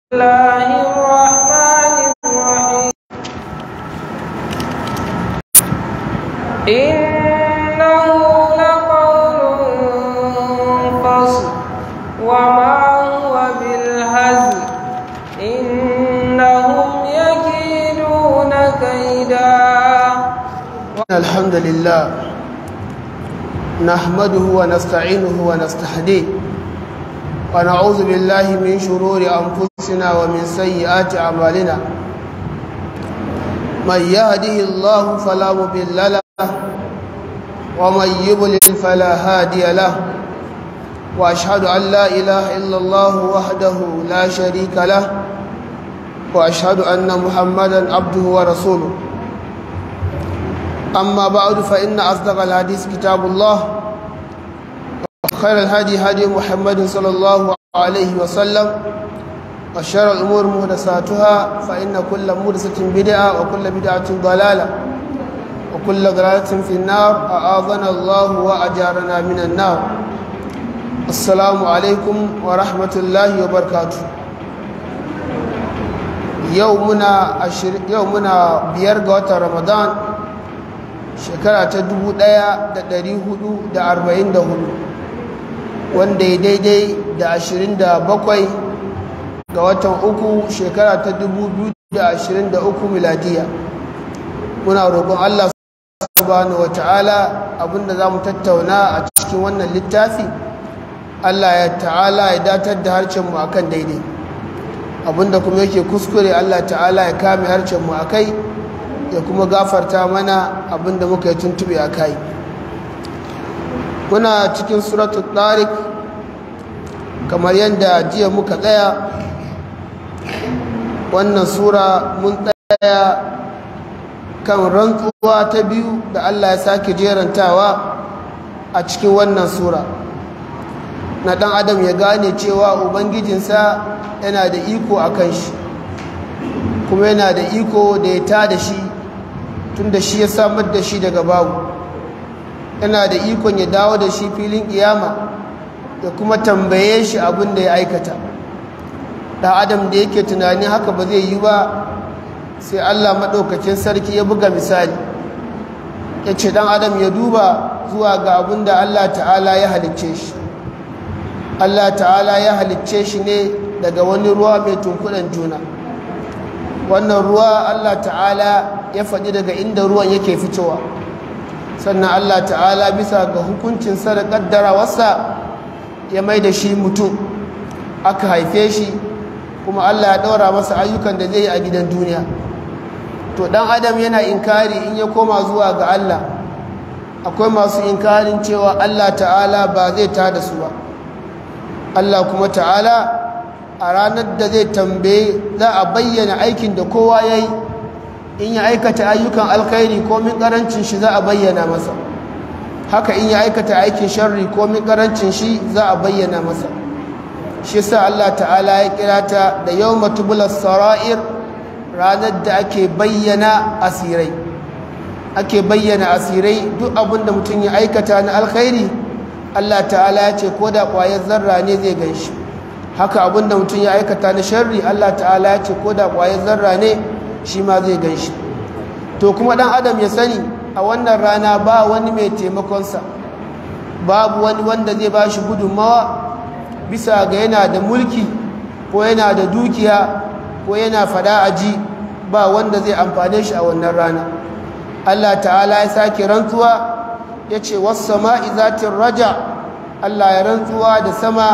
الله الرحمن الرحيم إنه لقول فصل وما هو بالهزل إنهم يكيدون كيدا الحمد لله نحمده ونستعينه ونستهديه ونعوذ بالله من شرور أنفسنا ومن سيئات أعمالنا من يهده الله فلا مضل له ومن يضلل فلا هادي له وأشهد أن لا إله إلا الله وحده لا شريك له وأشهد أن محمدا عبده ورسوله أما بعد فإن أصدق الحديث كتاب الله وخير الهدي هدي محمد صلى الله عليه وسلم وشر الأمور محدثاتها فإن كل محدثة بدعة وكل بدعة ضلالة وكل ضلالة في النار أعاذنا الله وأجارنا من النار السلام عليكم ورحمة الله وبركاته يومنا عشر يومنا بيرجع رمضان shekara ta 1444 wanda ya daidai da 27 ga watan uku shekara ta 2023 miladiya muna roƙon Allah subhanahu wata'ala abinda za mu tattauna a cikin wannan littafi Allah ya ta'ala ya datar da harcenmu akan daidai abinda kuma yake kuskure Allah ta'ala ya kame harcenmu a kai ya kuma gafarta mana abinda muka yi tuntube a kai muna cikin suratul tariq kamar yadda jiya muka tsaya wannan sura mun tsaya kan rantsuwa ta biyu da Allah ya sake jerantawa a cikin wannan sura na dan adam ya gane cewa ubangijinsa yana da iko a kan shi kuma yana da iko da ya ta da shi tun da shi ya samar da shi daga babu yana da ikon ya dawo da shi filin kiyama ya kuma tambaye shi abin da ya aikata da adam da yake tunani haka ba zai yi ba sai allah maɗaukacin sarki ya buga misali ya ce ɗan adam ya duba zuwa ga abin da allah ta'ala ya halicce shi allah ta'ala ya halicce shi ne daga wani ruwa mai tunkuɗan juna wannan ruwa Allah ta'ala ya faɗi daga inda ruwan yake fitowa sannan Allah ta'ala bisa ga hukuncinsa da ƙaddarawarsa ya mai da shi mutum aka haife shi kuma Allah ya ɗaura masa ayyukan da zai yi a gidan duniya to ɗan adam yana inkari in ya koma zuwa ga Allah akwai masu inkarin cewa Allah ta'ala ba zai tada su ba Allah kuma ta'ala a ranar da zai tambaye za a bayyana aikin da kowa ya yi in ya aikata ayyukan alkhairi ko min karancin shi za a bayyana masa haka in ya aikata aikin sharri ko min karancin shi za a bayyana masa shi sa Allah ta'ala ya kira ta da yawma tubulas sara'ir ranar da ake bayyana asirai ake bayyana asirai duk abin da mutum ya aikata na alkhairi Allah ta'ala ya ce ko da ƙwayar zarra ne zai gan shi haka abinda mutum ya aikata na sharri Allah ta'ala ya ce ko da ƙwayar zarra ne shi ma zai gan shi to kuma ɗan adam ya sani a wannan rana ba wani mai taimakonsa babu wani wanda zai ba shi gudunmawa bisa ga yana da mulki ko yana da dukiya ko yana fada a ji ba wanda zai amfane shi a wannan rana Allah ta'ala ya sake rantsuwa ya ce wasu sama'i zatin raja Allah ya rantsuwa da sama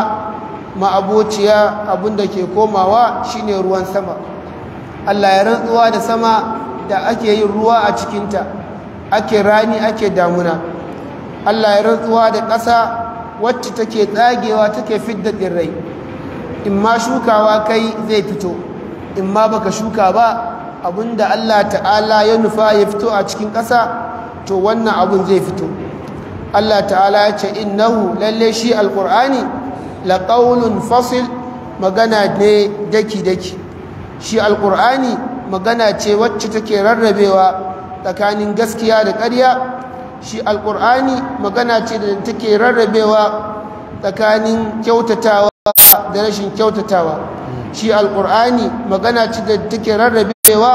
ma'abociya abinda ke komawa shine ruwan sama Allah ya rantsuwa da sama da ake yin ruwa a cikinta ake rani ake damuna Allah ya rantsuwa da ƙasa wacce take tsagewa take fidda tsirrai in ma shukawa kai zai fito in ma baka shuka ba abinda Allah ta'ala ya nufa ya fito a cikin ƙasa to wannan abun zai fito Allah ta'ala ya ce innahu lalle shi alƙur'ani laƙaunin fasil magana ne daki-daki shi alƙur'ani magana ce wacce take rarrabewa tsakanin gaskiya da ƙarya shi alƙur'ani magana ce da take rarrabewa tsakanin kyautatawa da rashin kyautatawa shi alƙur'ani magana ce da take rarrabewa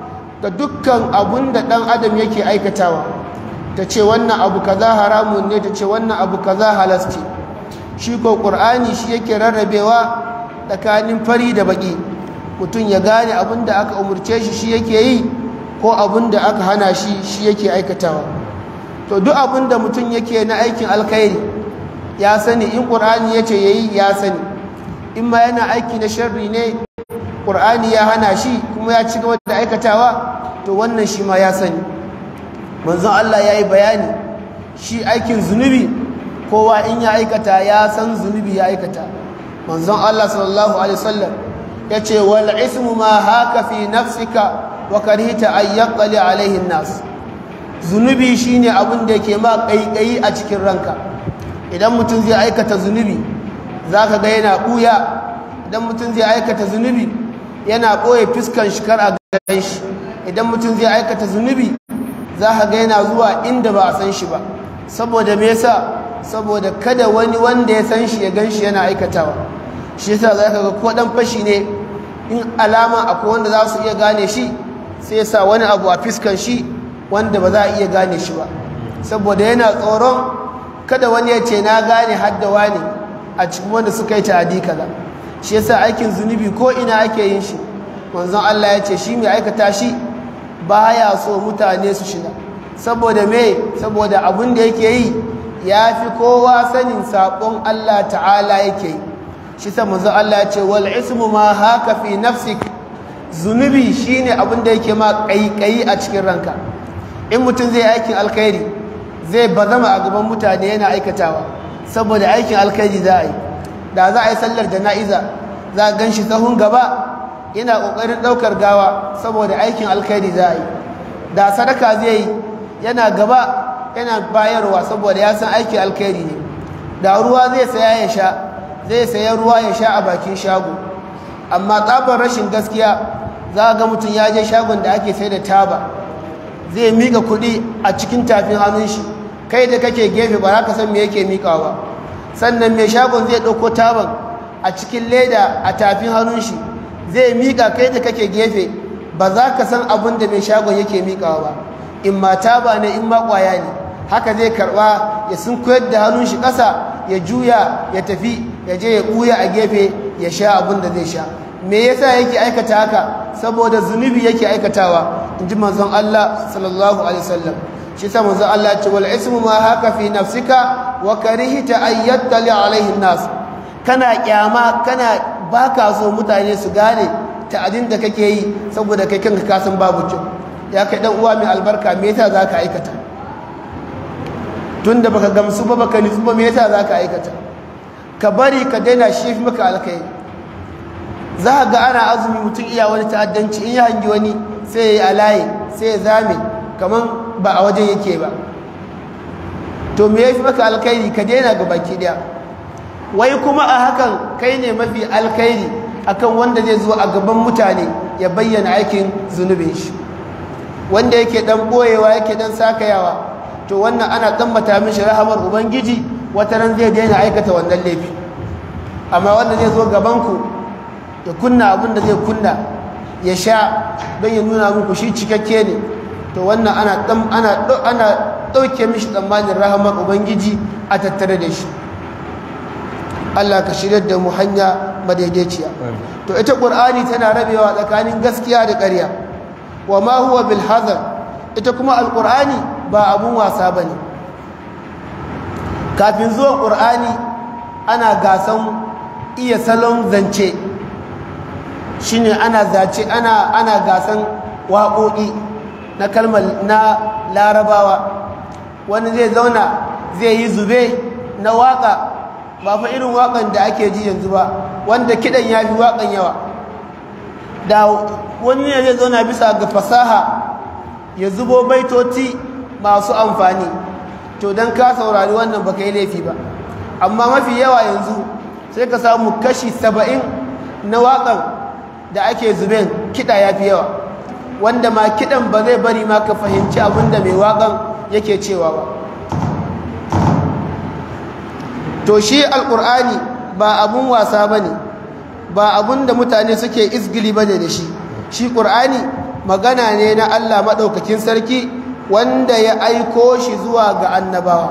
ga dukkan abun da ɗan adam yake aikatawa ta ce wannan abu kaza haramun ne ta ce wannan abu kaza halasti shi ko ƙur'ani shi yake rarrabewa tsakanin fari da baƙi mutum ya gane abin da aka umarce shi shi yake yi ko abin da aka hana shi shi yake aikatawa to duk abin da mutum yake na aikin alkhairi ya sani in ƙur'ani ya ce ya yi ya sani in ma yana aiki na sharri ne ƙur'ani ya hana shi kuma ya ci gaba da aikatawa to wannan shi ma ya sani manzon Allah ya yi bayani shi aikin zunubi kowa in ya aikata ya san zunubi ya aikata manzon Allah sallallahu alaihi wasallam ya ce wal ismu ma haka fi nafsika wa karhita an yaqali alaihi nas zunubi shine abin da yake ma kaikayi a cikin ranka idan mutum zai aikata zunubi zaka ga yana buya idan mutum zai aikata zunubi yana boye fiskan shi kar a gan shi idan mutum zai aikata zunubi za ka ga yana zuwa inda ba a san shi ba saboda me yasa saboda kada wani wanda ya san shi ya gan shi yana aikatawa shi yasa za ka ga ko dan fashi ne in alama akwai wanda za su iya gane shi sai sa wani abu a fiskan shi wanda ba za a iya gane shi ba saboda yana tsoron kada wani ya ce na gane haddawa ne a cikin wanda suka yi ta'adi kaza shi yasa aikin zunubi ko ina ake yin shi manzon Allah ya ce shi mai aikata shi baya so mutane su shiga saboda me saboda abin da yake yi ya fi kowa sanin saƙon Allah ta'ala yake yi shi sa manzo Allah ya ce wal ismu ma haka fi nafsik zunubi shine abin da yake ma kaikayi a cikin ranka in mutum zai aikin alkhairi zai bazama a gaban mutane yana aikatawa saboda aikin alkhairi za a yi da za a yi sallar jana'iza za a gan shi sahun gaba yana ƙoƙarin ɗaukar gawa saboda aikin alkhairi za a yi da sadaka zai yi yana gaba yana bayarwa saboda ya san aikin alkhairi ne da ruwa zai saya ya sha zai saya ruwa ya sha a bakin shago amma tsabar rashin gaskiya za ga mutum ya je shagon da ake sai da taba zai mika kuɗi a cikin tafin hannun shi kai da kake gefe ba za ka san me yake mikawa ba sannan mai shagon zai ɗauko taban a cikin leda a tafin hannun shi zai miƙa kai da kake gefe ba za ka san abin da mai shagon yake miƙawa ba in ma taba ne in ma ƙwaya ne haka zai karɓa ya sun koyar da hannun shi ƙasa ya juya ya tafi ya je ya ɓuya a gefe ya sha abin da zai sha me yasa yake aikata haka saboda zunubi yake aikatawa in ji manzon Allah sallallahu alaihi wasallam shi sa manzon Allah ya ce wal ismu ma haka fi nafsika wa karihta an yattali alaihi nas kana kyama kana baka so mutane su gane ta'adin da kake yi saboda kai kanka ka san babu kyau ya kai dan uwa mai albarka me yasa zaka aikata tunda baka gamsu ba baka nitsu ba me yasa zaka aikata ka bari ka daina shi fi maka alkai za ga ana azumi mutum iya wani ta'addanci in ya hangi wani sai ya yi alaye sai ya zame kaman ba a wajen yake ba to me ya fi maka alkairi ka daina ga baki daya wai kuma a hakan kai ne mafi alkairi akan wanda zai zo a gaban mutane ya bayyana aikin zunubin shi wanda yake dan boyewa yake dan sakayawa to wannan ana tsammata mishi rahamar ubangiji wata ran zai daina aikata wannan laifi amma wanda zai zo gaban ku ya kunna abin da zai kunna ya sha don ya nuna muku shi cikakke ne to wannan ana ana ana dauke mishi tsammanin rahamar ubangiji a tattare da shi Allah ka shirya da mu hanya madaidaiciya to ita qur'ani tana rabewa tsakanin gaskiya da ƙarya wa ma huwa bil hazar ita kuma alqur'ani ba abun wasa bane kafin zuwan qur'ani ana gasan iya salon zance shine ana zace ana ana gasan waƙoƙi na kalmar na larabawa wani zai zauna zai yi zube na waƙa ba fa irin waƙan da ake ji yanzu ba wanda kiɗan ya fi waƙan yawa da wani ne zai zauna bisa ga fasaha ya zubo baitoti masu amfani to don ka saurari wannan baka yi laifi ba amma mafi yawa yanzu sai ka samu kashi saba'in na waƙan da ake zuben kiɗa ya fi yawa wanda ma kiɗan ba zai bari ma ka fahimci abin da mai waƙan yake cewa ba to shi alƙur'ani ba abun wasa ba ne ba abun da mutane suke izgili bane da shi shi qur'ani magana ne na Allah madaukakin sarki wanda ya aiko shi zuwa ga annabawa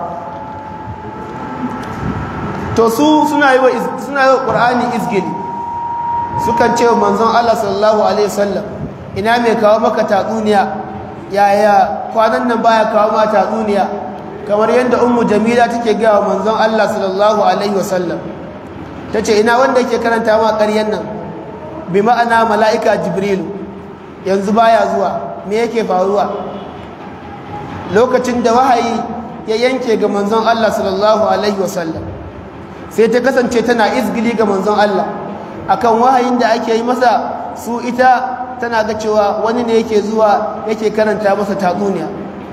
to su suna yi wa suna yi wa qur'ani izgili sukan ce wa manzon Allah sallallahu alaihi wasallam ina mai kawo maka tatsuniya yaya kwanan nan baya kawo ma tatsuniya kamar yadda ummu jamila take gaya wa manzon Allah sallallahu alaihi wasallam tace ina wanda yake karanta ma ƙaryan nan bi ma'ana mala'ika jibrilu yanzu baya zuwa me yake faruwa lokacin da wahayi ya yanke ga manzon Allah sallallahu alaihi wasallam sai ta kasance tana izgili ga manzon Allah akan wahayin da ake yi masa su ita tana ga cewa wani ne yake zuwa yake karanta masa tatsuniya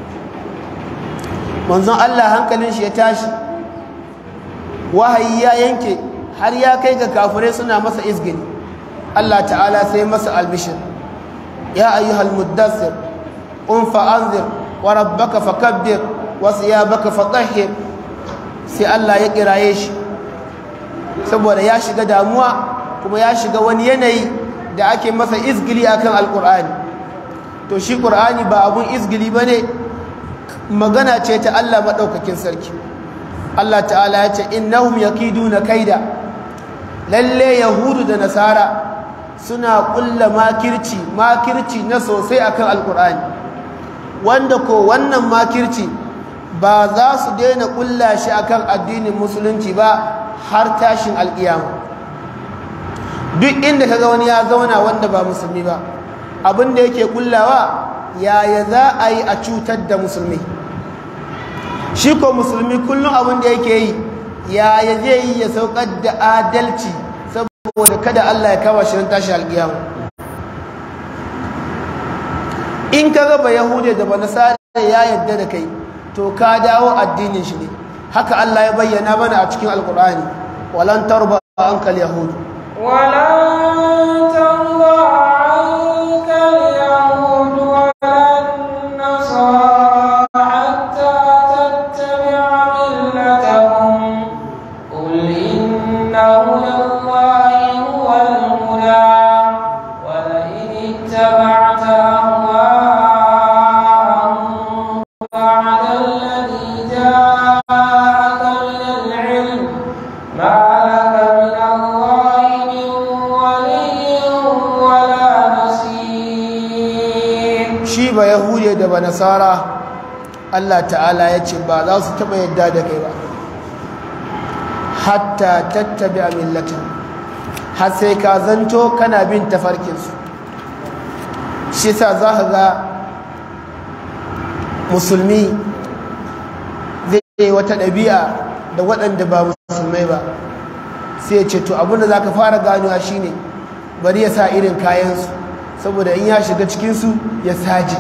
manzon Allah hankalin shi ya tashi wahayi ya yanke har ya kai ga kafirai suna masa izgili Allah ta'ala sai masa albishir ya ayyuhal muddassir qum fa'anzir wa rabbaka fakabbir wa thiyabaka fatahhir sai Allah ya kiraye shi saboda ya shiga damuwa kuma ya shiga wani yanayi da ake masa izgili akan alkur'ani to shi qur'ani ba abun izgili bane magana ce ta Allah madaukakin sarki Allah ta'ala ya ce innahum yakiduna kaida lalle yahudu da nasara suna kulla makirci makirci na sosai akan alkur'ani wanda ko wannan makirci ba za su daina kulla shi akan addinin musulunci ba har tashin alkiyama duk inda kaga wani ya zauna wanda ba musulmi ba abin da yake kullawa yaya za a yi a cutar da musulmi shi ko musulmi kullum abin da yake yi yaya zai yi ya saukar da adalci saboda kada Allah ya kawo shirin tashi alƙiyama in ka raba yahude da banasara ya yadda da kai to ka dawo addinin shi ne haka Allah ya bayyana mana a cikin alƙur'ani walan tarba ankal yahudu ولن ترضى عنك اليهود ولا النصارى حتى تتبع ملتهم قل إن هدى الله هو الهدى ولئن اتبعت أهواءهم بعد الذي جاءك من العلم ما لك من الله من ولي ولا نصير shi ba yahude da ba nasara Allah ta'ala ya ce ba za su taɓa yadda da kai ba hatta tattabi a millatin har sai ka zanto kana bin tafarkinsu shi sa za ka ga musulmi zai yi wata ɗabi'a da waɗanda ba musulmai ba sai ya ce to abinda za ka fara ganuwa shine bari ya sa irin kayansu saboda in ya shiga cikinsu ya saji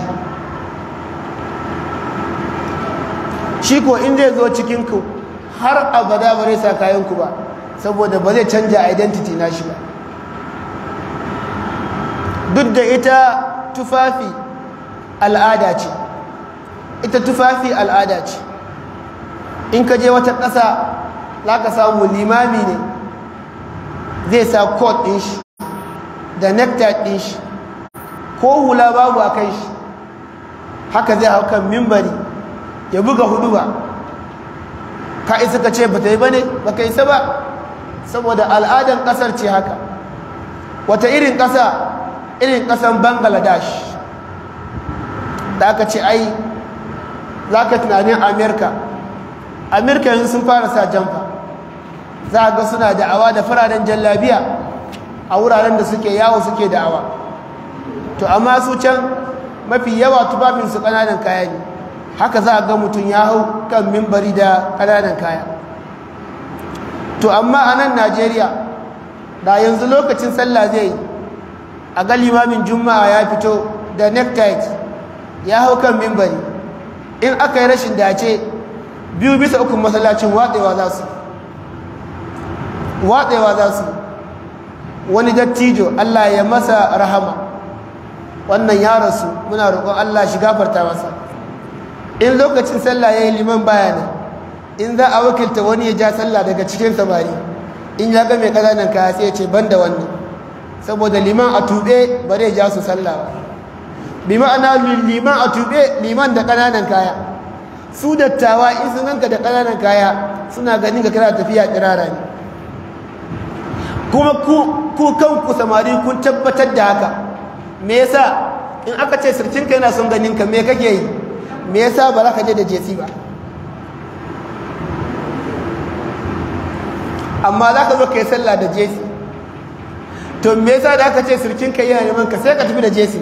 shi ko in zai zo cikinku har abada ba zai sa kayanku ba saboda ba zai canja identity na shi ba duk da ita tufafi al'ada ce ita tufafi al'ada ce in ka je wata ƙasa za ka samu limami ne zai sa coat ɗin shi da necktie ɗin shi ko hula babu a kai shi haka zai hau kan mimbari ya buga hudu ba ka isa ka ce ba ta yi ba ne ba ka isa ba saboda al'adan ƙasar ce haka wata irin ƙasa irin ƙasan bangladesh da aka ce ai za ka tunanin amerika amerika yanzu sun fara sa jamfa za a ga suna da'awa da fararen jallabiya a wuraren da suke yawo suke da'awa to amma su can mafi yawa tufafinsu ƙananan kaya ne haka za a ga mutum ya hau kan mimbari da ƙananan kaya to amma a nan najeriya da yanzu lokacin sallah zai yi a ga limamin juma'a ya fito da necktie ya hau kan mimbari in aka yi rashin dace biyu bisa ukun masallacin watsewa za su watsewa za su wani dattijo Allah ya masa rahama wannan ya rasu muna roƙon Allah shi gafarta masa in lokacin sallah ya yi liman bayanan in za a wakilta wani ya ja sallah daga cikin samari in ya ga mai ƙananan kaya sai ya ce ban da wannan saboda liman a tuɓe ba zai ja su sallah ba bi ma'ana liman a tuɓe liman da ƙananan kaya su dattawa in sun ganka da ƙananan kaya suna ganin ka kana tafiya ƙirara ne kuma ku kanku samari kun tabbatar da haka me yasa in aka ce sirkinka yana son ganin ka me kake yi me yasa ba za ka je da jesi ba amma za ka zo ka yi sallah da jesi to me yasa da aka ce sirkinka yana neman ka sai ka tafi da jesi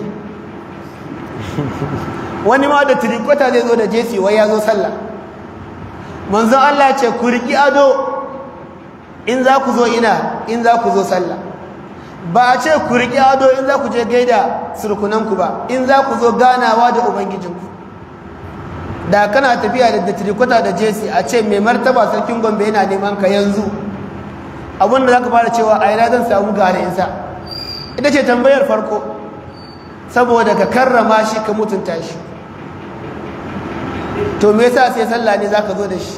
wani ma da tirikwata zai zo da jesi wai ya zo sallah manzon Allah ce ku riki ado in za ku zo ina in za ku zo sallah ba a ce ku riki ado in za ku je gaida surkunanku ba in za ku zo ganawa da ubangijinku da kana tafiya da tirikwata da jesi a ce mai martaba sarkin gombe yana neman ka yanzu abinda za ka fara cewa a ina zan samu gane insa ita ce tambayar farko saboda ka karrama shi ka mutunta shi to me yasa sai sallah ne zaka zo da shi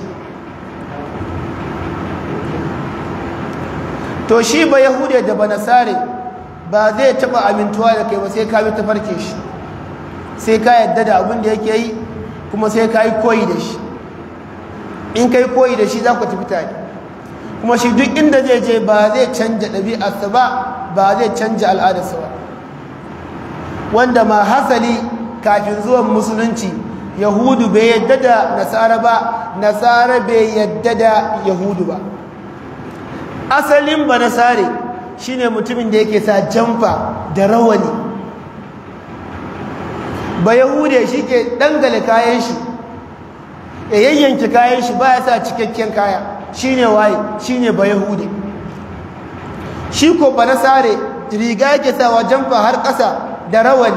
to shi ba yahude da ba nasare ba zai taba amintuwa da kai ba sai ka bi tafarke shi sai ka yadda da abin da yake yi kuma sai ka yi koyi da shi in ka yi koyi da shi za ku tafi tare kuma shi duk inda zai je ba zai canja ɗabi'arsa ba ba zai canja al'adarsa ba wanda ma hasali kafin zuwan musulunci yahudu bai yadda da nasara ba nasara bai yadda da yahudu ba asalin ba nasare shine mutumin da yake sa jamfa da rawani ba yahude shi ke dangale kayan shi ya yayyanki kayan shi ba ya sa cikakken kaya shine waye shine ba yahude shi ko ba nasare riga yake sawa jamfa har ƙasa da rawani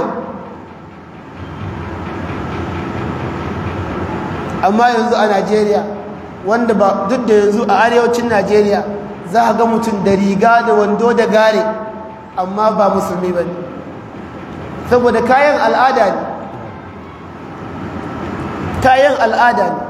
amma yanzu a najeriya wanda ba duk da yanzu a arewacin najeriya za a ga mutum da riga da wando da gare amma ba musulmi ba ne saboda kayan al'ada ne kayan al'ada ne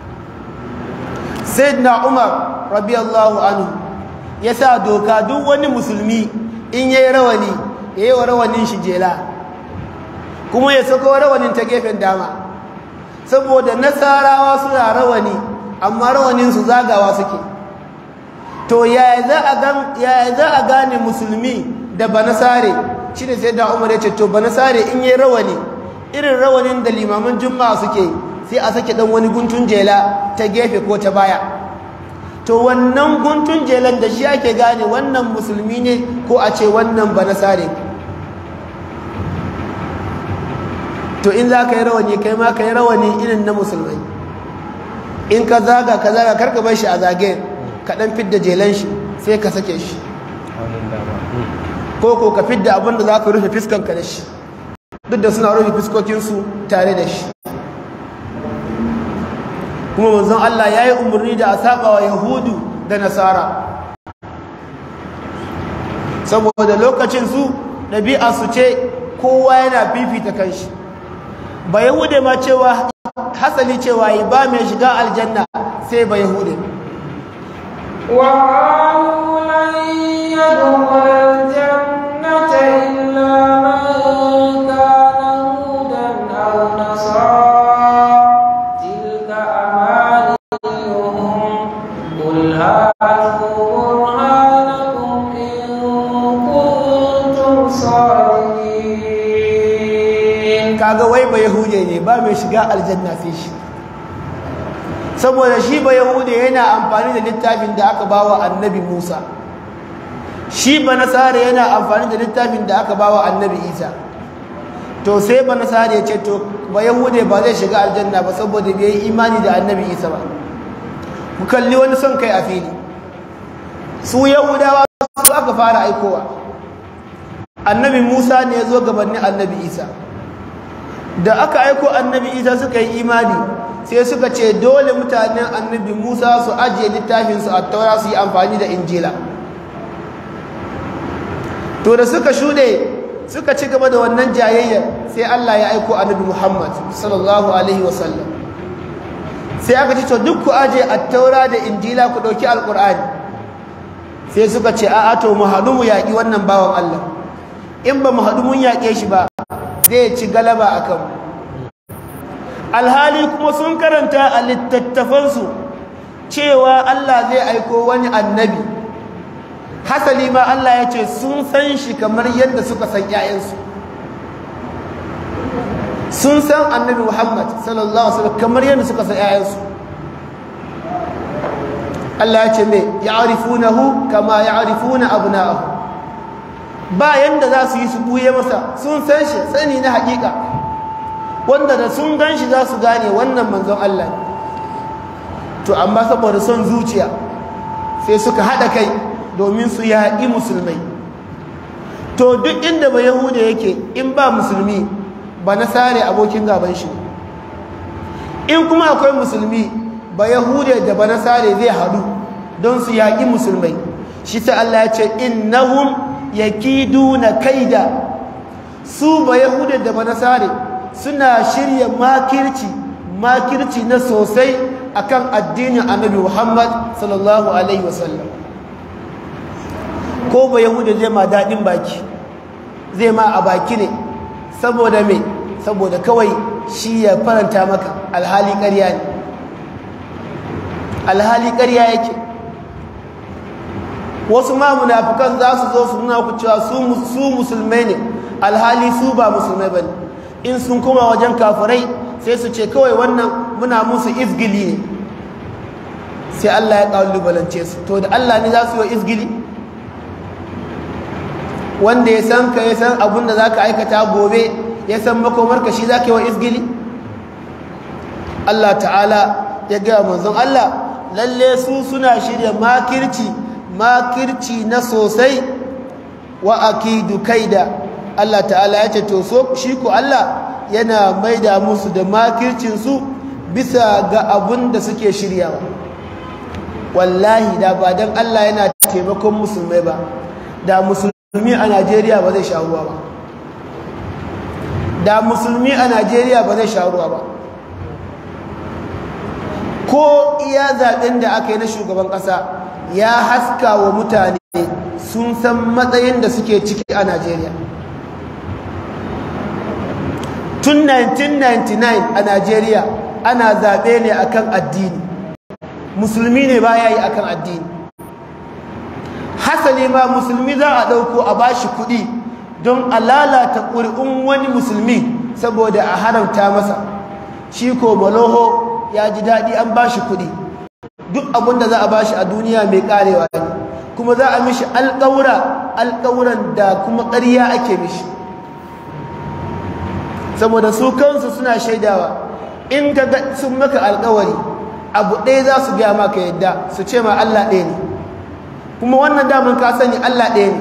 sai na umar rabiyallahu anhu ya sa doka duk wani musulmi in ya yi rawani ya yi wa rawanin shi jela kuma ya sako rawanin ta gefen dama saboda nasarawa suna rawani amma rawaninsu zagawa suke to yaya za a gane musulmi da banasare shi ne sai da umar ya ce to banasare in yi rawani irin rawanin da limaman juma'a suke sai a sake dan wani guntun jela ta gefe ko ta baya to wannan guntun jelan da shi ake gane wannan musulmi ne ko a ce wannan banasare to in za ka yi rawani kai ma ka yi rawani irin na musulmai in ka zaga ka zaga karka bar shi a zage ka dan fidda jelan shi sai ka sake shi ko ko ka fidda abin da za ka rufe fiskanka da shi duk da suna rufe fiskokinsu tare da shi kuma manzon Allah ya yi umarni da a saba wa yahudu da nasara saboda lokacin su ɗabi'a su ce kowa yana fifita kanshi ba yahude ma cewa hasali cewa yi ba mai shiga aljanna sai ba yahude وقالوا لن يدخل الجنة إلا من كان هودا أو نصارى تلك أمانيهم قل هاتوا برهانكم إن كنتم صادقين kaga wai ba yahude ne ba mai shiga aljanna sai shi saboda shi ba yahude yana amfani da littafin da aka bawa annabi musa shi ba nasara yana amfani da littafin da aka bawa annabi isa to sai ba nasara ya ce to ba yahude ba zai shiga aljanna ba saboda bai yi imani da annabi isa ba ku kalli wani son kai a fili su yahudawa su aka fara aikowa annabi musa ne ya zo gabanin annabi isa da aka aiko annabi isa suka yi imani sai suka ce dole mutanen annabi musa su ajiye littafinsu a taura su yi amfani da injila to da suka shuɗe suka ci gaba da wannan jayayya sai allah ya aiko annabi muhammad sallallahu alaihi wasallam sai aka ce to duk ku ajiye a taura da injila ku ɗauki alƙur'ani sai suka ce a'a to mu haɗu mu yaƙi wannan bawan Allah in ba mu haɗu mun yaƙe shi ba zai ci galaba a kanmu alhali kuma sun karanta a littattafansu cewa Allah zai aiko wani annabi hasali ma Allah ya ce sun san shi kamar yadda suka san ‘ya'yansu sun san annabi Muhammad sallallahu Alaihi wasallam kamar yadda suka san ‘ya'yansu Allah ya ce mai ya'rifunahu kama ya'rifuna abna'ahu ba yanda za su yi su buye masa sun san shi sani na hakika wanda da sun gan shi za su gane wannan manzon Allah to amma saboda son zuciya sai suka haɗa kai domin su yaƙi musulmai to duk inda ba yahuda yake in ba musulmi ba na sare abokin gaban shi in kuma akwai musulmi ba yahuda da ba na sare zai haɗu don su yaƙi musulmai shi ta Allah ya ce innahum yakiduna kaida su ba yahuda da ba na sare suna shirya makirci makirci na sosai akan addinin annabi Muhammad sallallahu alaihi wasallam ko ba yahuda zai ma daɗin baki zai ma a baki ne saboda me saboda kawai shi ya faranta maka alhali ƙarya ne alhali ƙarya yake wasu ma munafikan za su zo su nuna ku cewa su musulmai ne alhali su ba musulmai ba ne in sun koma wajen kafirai sai su ce kawai wannan muna musu izgili ne sai Allah ya ƙalubalance su to da Allah ne za su yi izgili wanda ya san ka ya san abin da za ka aikata gobe ya san makomarka shi za ka yi wa izgili Allah ta'ala ya gaya manzon Allah lalle su suna shirya makirci makirci na sosai wa akidu kaida Allah ta'ala ya ce to so shi ku Allah yana maida musu da makircinsu bisa ga abun da suke shiryawa wallahi da ba don Allah yana taimakon musulmai ba da musulmi a Najeriya ba zai sha ruwa ba da musulmi a Najeriya ba zai sha ruwa ba ko iya zaɓen da aka yi na shugaban ƙasa ya haska wa mutane sun san matsayin da suke ciki a Najeriya tun 1999 a Najeriya ana zaɓe ne akan addini musulmi ne ba ya yi akan addini hasali ma musulmi za a ɗauko a bashi kuɗi don a lalata ƙuri'un wani musulmi saboda a haramta masa shi ko maloho ya ji daɗi an bashi kuɗi duk abin da za a bashi a duniya mai ƙarewa ne kuma za a mishi alƙawura alƙawuran da kuma ƙarya ake mishi saboda su kansu suna shaidawa in ka ga sun maka alƙawari abu ɗaya za su gaya maka yadda su ce ma Allah ɗaya ne kuma wannan daman ka sani Allah ɗaya ne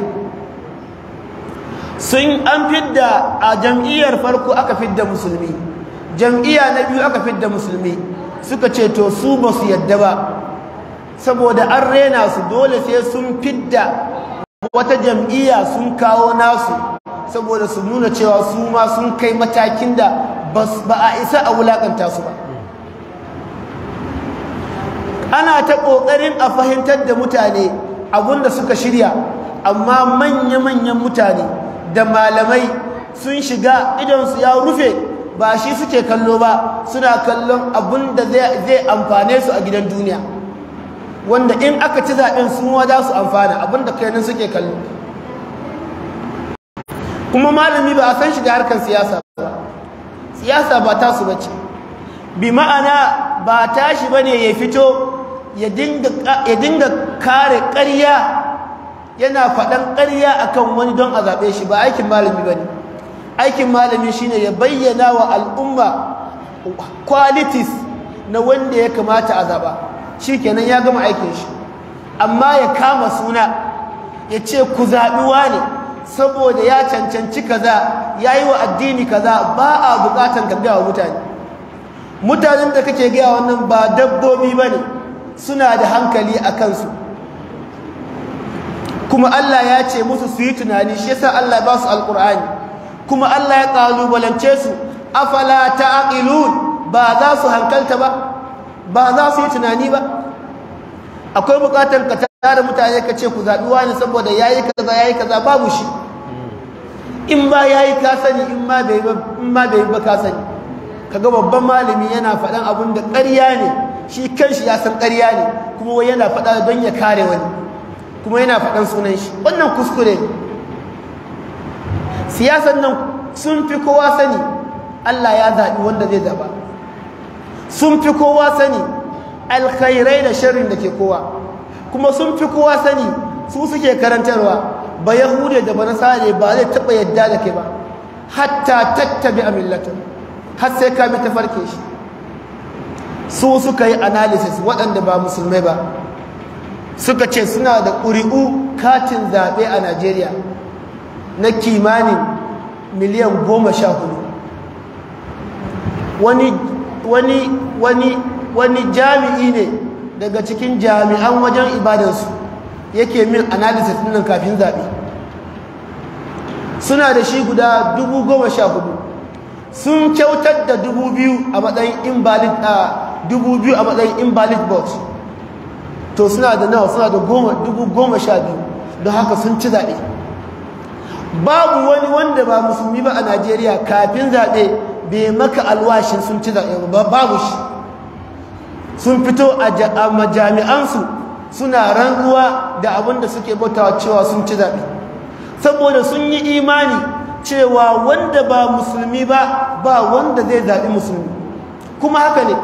sun an fidda a jam'iyyar farko aka fidda musulmi jam'iyya na biyu aka fidda musulmi suka ce to su ba su yadda ba saboda an rena su dole sai sun fidda wata jam'iyya sun kawo nasu saboda su nuna cewa su ma sun kai matakin da ba a isa a wulakanta su ba ana ta ƙoƙarin a fahimtar da mutane abinda suka shirya amma manya-manyan mutane da malamai sun shiga idansu ya rufe ba shi suke kallo ba suna kallon abin da zai amfane su a gidan duniya wanda in aka ci zaɓen sun za su amfana abin da kayanin suke kallo kuma malami ba a san shiga harkar siyasa ba siyasa ba ta su bace bi ma'ana ba tashi ba ne ya fito ya dinga kare ƙarya yana faɗan ƙarya akan wani don a zaɓe shi ba aikin malami ba ne aikin malami shine ya bayyana wa al'umma qualities na wanda ya kamata a zaɓa shi kenan ya gama aikin shi amma ya kama suna ya ce ku zaɓi ne saboda ya cancanci kaza ya yi wa addini kaza ba a buƙatan ka gaya wa mutane mutanen da kake gaya wannan ba dabbobi ba ne suna da hankali a kansu kuma Allah ya ce musu su yi tunani shi yasa Allah ba su alƙur'ani kuma Allah ya ƙalubalance su afala ta'qilun ba za su hankalta ba ba za su yi tunani ba akwai bukatar ka tara mutane ka ce ku zaɓi wani saboda yayi kaza yayi kaza babu shi in ba yayi ka sani in ma bai ba in ma bai ba ka sani kaga babban malami yana faɗan abun da ƙarya ne shi kanshi ya san ƙarya ne kuma wai yana faɗa don ya kare wani kuma yana faɗan sunan shi wannan kuskure ne siyasan nan sun fi kowa sani Allah ya zaɓi wanda zai zaɓa sun fi kowa sani alkhairai da sharrin da ke kowa kuma sun fi kowa sani su suke karantarwa ba yahude da ba nasare ba zai taɓa yadda da kai ba hatta tattabi a millatin har sai ka bi ta farke shi su suka yi analysis waɗanda ba musulmai ba suka ce suna da ƙuri'u katin zaɓe a najeriya na kimanin miliyan goma sha hudu wani wani wani wani jami'i ne daga cikin jami'an wajen ibadansu yake min analysis nan kafin zaɓe suna da shi guda dubu goma sha hudu sun kyautar da dubu biyu a matsayin invalid a dubu biyu a matsayin invalid vote to suna da nawa suna da goma dubu goma sha biyu don haka sun ci zaɓe babu wani wanda ba musulmi ba a najeriya kafin zaɓe bai maka alwashin sun ci zaɓe ba babu shi sun fito a majami'ansu suna rantsuwa da abin da suke bautawa cewa sun ci zaɓe saboda sun yi imani cewa wanda ba musulmi ba ba wanda zai zaɓi musulmi kuma haka ne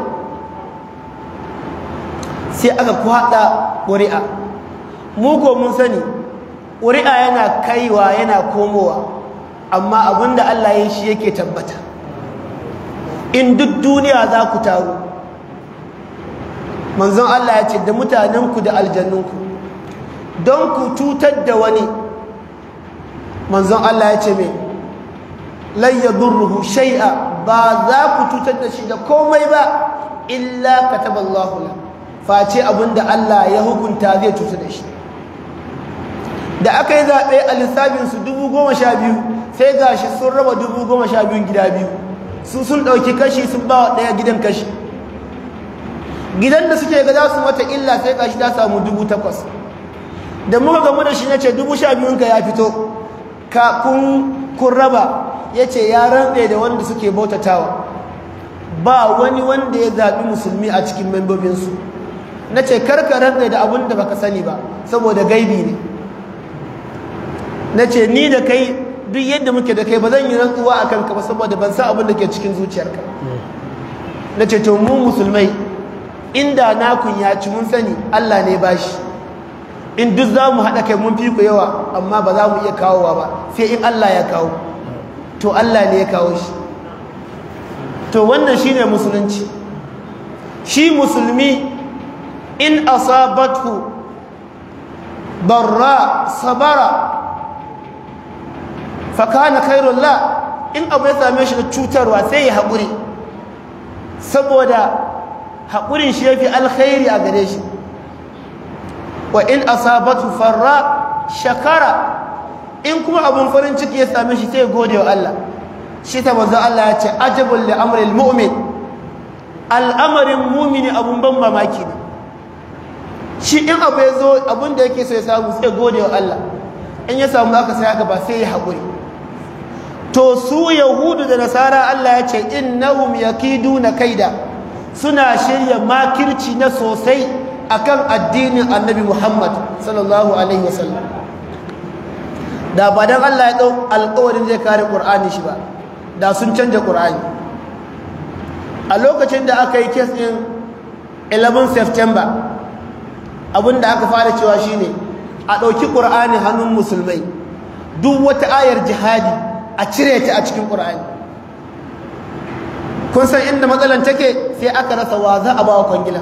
sai aka kwaɗa ƙuri'a mu ko mun sani ƙuri'a yana kaiwa yana komowa amma abinda Allah ya shi yake tabbata in duk duniya za ku taru manzon Allah ya ce da mutanenku da aljannunku don ku cutar da wani manzon Allah ya ce mai layyadurruhu shai'a ba za ku cutar da shi da komai ba illa kataballahu la face abinda Allah ya hukunta zai cutar da shi da aka yi zaɓe a lissafinsu dubu goma sha biyu sai ga shi sun raba dubu goma sha biyun gida biyu su sun ɗauki kashi sun ba wa ɗaya gidan kashi gidan da suke ga za su mata illa sai ga shi ta samu dubu takwas da muka gamu da shi na ce dubu sha biyunka ya fito ka kun raba ya ce ya rantse da wanda suke bautatawa ba wani wanda ya zaɓi musulmi a cikin membobinsu na ce karka rantse da abin da baka sani ba saboda gaibi ne na ce ni da kai duk yadda muke da kai ba zan yi rantsuwa a kanka ba saboda ban san abin da ke cikin zuciyarka na ce to mu musulmai inda nakun ya ci mun sani Allah ne ba shi in duk za mu haɗa kai mun fi ku yawa amma ba za mu iya kawowa ba sai in Allah ya kawo to Allah ne ya kawo shi to wannan shine musulunci shi musulmi in asabathu barra sabara fakana khairullah in abu ya same shi da cutarwa sai ya haƙuri saboda haƙurin shi ya fi alkhairi a gare shi wa in asabatu farra shakara in kuma abun farin ciki ya same shi sai ya gode wa Allah shi ta manzo Allah ya ce ajabul li amril mu'min al'amarin mumini abun ban mamaki ne shi in abu ya zo abun da yake so ya samu sai ya gode wa Allah in ya samu haka sai haka ba sai ya haƙuri to su yahudu da nasara Allah ya ce innahum yakiduna kaida suna shirya makirci na sosai akan addinin annabi Muhammad sallallahu alaihi wasallam da ba dan Allah ya dau alƙawarin zai kare Qur'ani shi ba da sun canja Qur'ani a lokacin da aka yi case din 11 September abinda aka fara cewa shine a ɗauki Qur'ani hannun musulmai duk wata ayar jihadi a cire ta a cikin ƙura'ani kun san inda matsalan take sai aka rasa wa za a ba wa kwangilan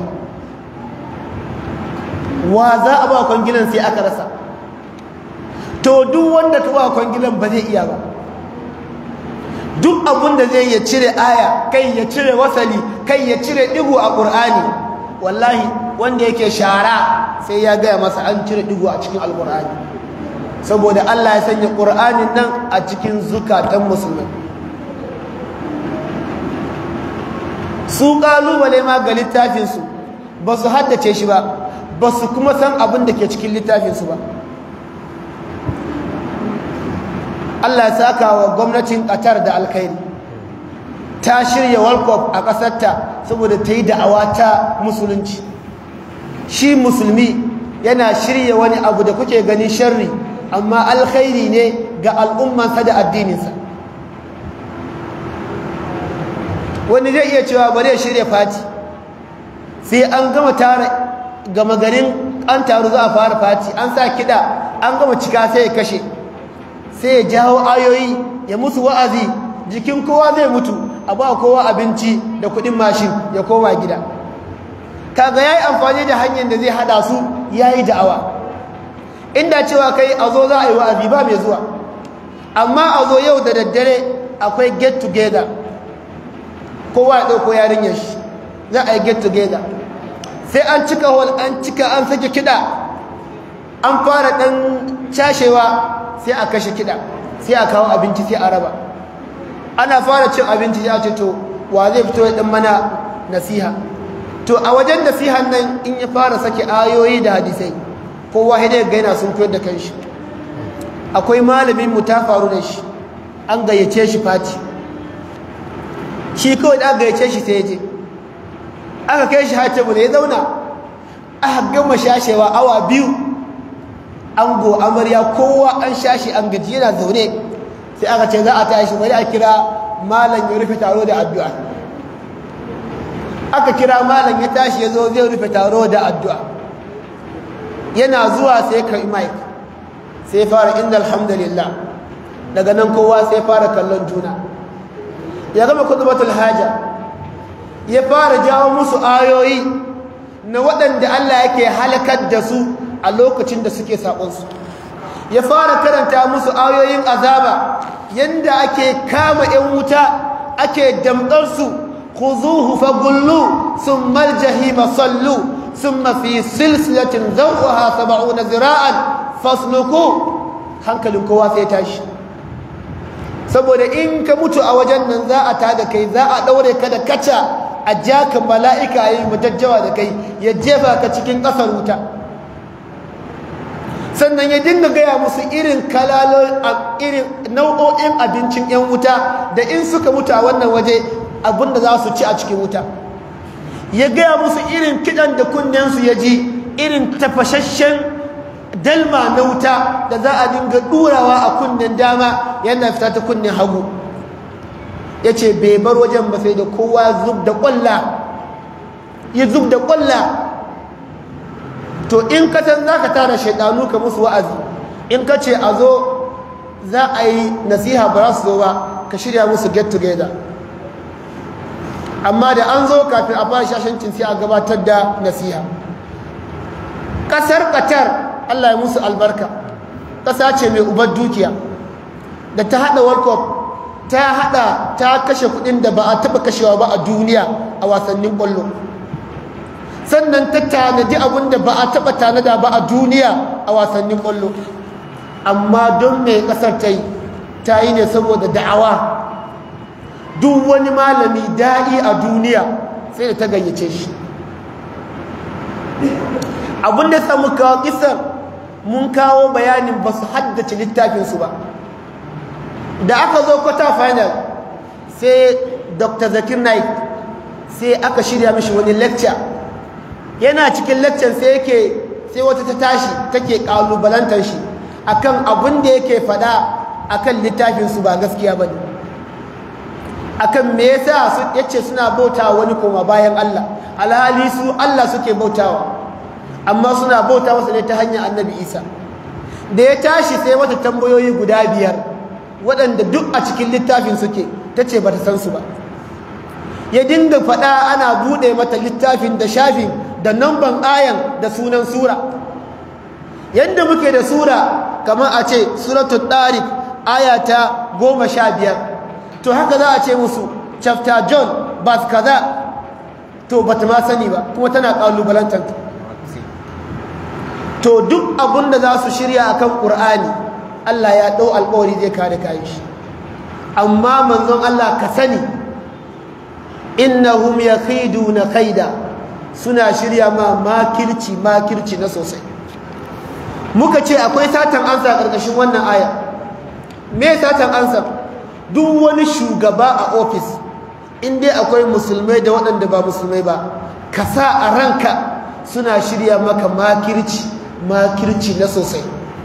wa za a ba wa kwangilan sai aka rasa to duk wanda ka ba wa kwangilan ba zai iya ba duk abin da zai ya cire aya kai ya cire wasali kai ya cire digo a ƙur'ani wallahi wanda yake shara sai ya gaya masa an cire digo a cikin alƙur'ani saboda Allah ya sanya ƙur'anin nan a cikin zukatan musulmai su ƙalubale ma ga littafinsu ba su haddace shi ba ba su kuma san abin da ke cikin littafinsu ba Allah ya saka wa gwamnatin Qatar da alkhairi ta shirya World Cup a ƙasarta saboda ta yi da'awa ta musulunci shi musulmi yana shirya wani abu da kuke ganin sharri amma alkhairi ne ga al'ummansa da addininsa wani zai iya cewa bari ya shirya fati sai an gama tara gama garin an taru za a fara fati an sa kiɗa an gama cika sai ya kashe sai ya jawo ayoyi ya musu wa'azi jikin kowa zai mutu a ba kowa abinci da kuɗin mashin ya koma gida kaga ya yi amfani da hanyar da zai hada su ya yi da'awa inda cewa kai a zo za a yi wa'azi ba mai zuwa amma a zo yau da daddare akwai get together kowa ya ɗauko yarinyar shi za a yi get together sai an cika hall an cika an sake kiɗa an fara ɗan cashewa sai a kashe kiɗa sai a kawo abinci sai a raba ana fara cin abinci sai a ce to wa zai fito ya ɗan mana nasiha to a wajen nasihan nan in ya fara sake ayoyi da hadisai kowa ya ga yana sun koyar da kanshi akwai malamin mu ta faru da shi an gayyace shi fati shi kawai da aka gayyace shi sai ya je aka kai shi hatibu da ya zauna aka gama shashewa awa biyu ango amarya kowa an shashi an gaji yana zaune sai aka ce za a tashi bari a kira malam ya rufe taro da addu'a aka kira malam ya tashi ya zo zai rufe taro da addu'a yana zuwa sai ka mic sai fara inda alhamdulillah daga nan kowa sai fara kallon juna ya gama kutubatul haja ya fara jawo musu ayoyi na waɗanda Allah yake halakar da su a lokacin da suke saƙonsu ya fara karanta musu ayoyin azaba yanda ake kama 'yan wuta ake damɗarsu خذوه فغلوا ثم الجحيم صلوا ثم في سلسلة ذرعها سبعون ذراعا فاسلكوا hankalin kowa sai tashi saboda in ka mutu a wajen nan za a tada kai za a daure ka da kaca a jaka mala'ika yayi mutajjawa da kai ya jefa ka cikin ƙasar wuta sannan ya dinga gaya musu irin kalalon irin nau'o'in abincin 'yan wuta da in suka mutu a wannan waje abinda za su ci a cikin wuta ya gaya musu irin kidan da kunnensu ya ji irin tafashashen dalma na wuta da za a dinga ɗurawa a kunnen dama yana fita ta kunnen hagu ya ce bai bar wajen ba sai da kowa zub da ƙwalla ya zub da ƙwalla to in ka san za ka tara shaidanu ka musu wa'azi in ka ce a zo za a yi nasiha ba za su zo ba ka shirya musu get together amma da an zo kafin a fara shashancin sai a gabatar da nasiha ƙasar ƙatar allah ya musu albarka ƙasa ce mai ubar dukiya da ta haɗa world cup ta haɗa ta kashe kuɗin da ba a taɓa kashewa ba a duniya a wasannin ƙwallo sannan ta tanadi abin da ba a taɓa tanada ba a duniya a wasannin ƙwallo amma don mai ƙasar ta yi ta yi ne saboda da'awa duk wani malami da'i a duniya sai da ta gayyace shi abin da samu kawo kisar mun kawo bayanin ba su haddace littafinsu ba da aka zo kwata final sai dr zakir naik sai aka shirya mishi wani lecture yana cikin lecture sai yake sai wata ta tashi take kalubalantar shi akan abin da yake fada akan littafinsu ba gaskiya ba ne akan me yasa su yace suna bautawa wani koma bayan Allah alhali su Allah suke bautawa amma suna bauta masa ne ta hanyar annabi Isa da ya tashi sai wata tambayoyi guda biyar waɗanda duk a cikin littafin suke tace bata san su ba ya dinga faɗa ana buɗe mata littafin da shafin da namban ayan da sunan sura yadda muke da sura kamar a ce suratul tariq aya ta goma sha biyar to haka za a ce musu chapter john bas kaza to bata ma sani ba kuma tana kalubalantar to duk abin da za su shirya akan qur'ani Allah ya dau alƙawari zai kare kayan shi amma manzon Allah ka sani innahum yakhiduna kaida suna shirya ma makirci makirci na sosai muka ce akwai satan ansa a ƙarƙashin wannan aya me satan ansa duk wani shugaba a ofis in dai akwai musulmai da waɗanda ba musulmai ba ka sa a ranka suna shirya maka makirci makirci na sosai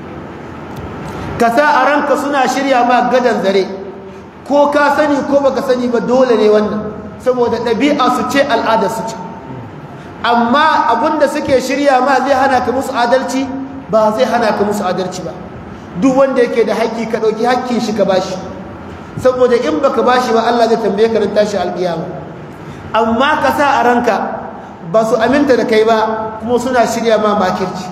ka sa a ranka suna shirya ma gadan zare ko ka sani ko baka sani ba dole ne wannan saboda ɗabi'a su ce al'ada su ce amma abinda suke shirya ma zai hana ka musu adalci ba zai hana ka musu adalci ba duk wanda yake da haƙƙi ka ɗauki haƙƙin shi ka bashi saboda in baka bashi ba Allah zai tambaye ka ran tashi alƙiyama amma ka sa a ranka ba su aminta da kai ba kuma suna shirya ma makirci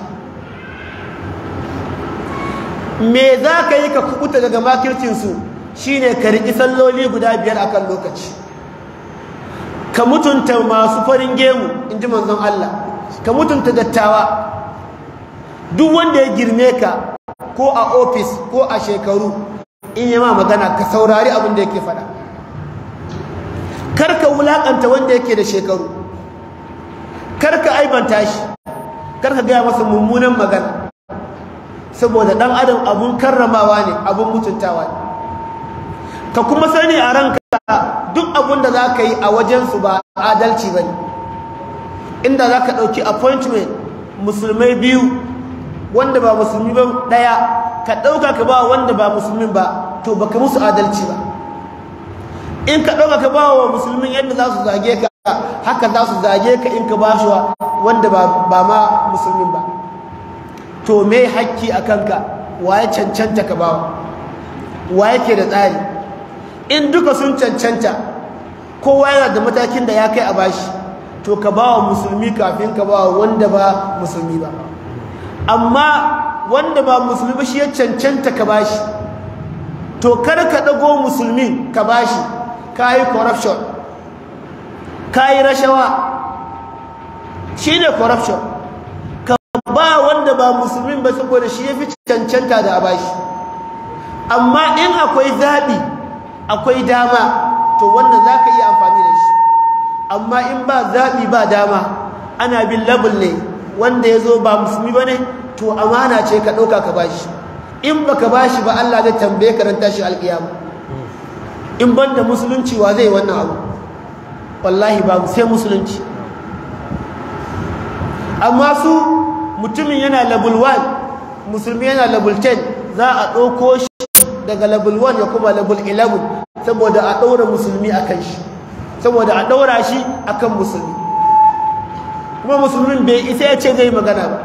me za ka yi ka kubuta daga makircinsu shine ka riƙi salloli guda biyar akan lokaci ka mutunta masu farin gemu in ji manzon Allah ka mutunta dattawa duk wanda ya girme ka ko a ofis ko a shekaru in yi ma magana ka saurari abin da yake faɗa karka wulaƙanta wanda yake da shekaru karka aibanta shi karka gaya masa mummunan magana saboda ɗan adam abun karramawa ne abun mutuntawa ne ka kuma sani a ranka duk abun da za ka yi a wajensu ba adalci ba ne inda za ka ɗauki appointment musulmai biyu wanda ba musulmi ba ɗaya ka ɗauka ka ba wanda ba musulmin ba to baka musu adalci ba in ka ɗauka ka ba wa musulmin yadda za su zage ka haka za su zage ka in ka ba shi wanda ba ma musulmin ba to me hakki a kanka wa ya cancanta ka bawa wa yake da tsari in duka sun cancanta kowa yana da matakin da ya kai a bashi to ka ba wa musulmi kafin ka ba wa wanda ba musulmi ba amma wanda ba musulmi ba shi ya cancanta ka bashi to kar ka dago musulmi ka bashi ka yi corruption ka yi rashawa shi ne corruption ka ba wanda ba musulmin ba saboda shi ya fi cancanta da a bashi amma in akwai zaɓi akwai dama to wannan za ka iya amfani da shi amma in ba zaɓi ba dama ana bin labul ne wanda ya zo ba musulmi ba ne to amana ce ka ɗauka ka bashi in ba ka bashi ba Allah zai tambaye ka ran tashi alƙiyama in ban da musulunci wa zai wannan abu wallahi babu sai musulunci amma su mutumin yana level 1 musulmi yana level 10 za a ɗauko shi daga level 1 ya kuma level 11 saboda a ɗaura musulmi a kan shi saboda a ɗaura shi a kan musulmi kuma musulmin bai isa ya ce zai magana ba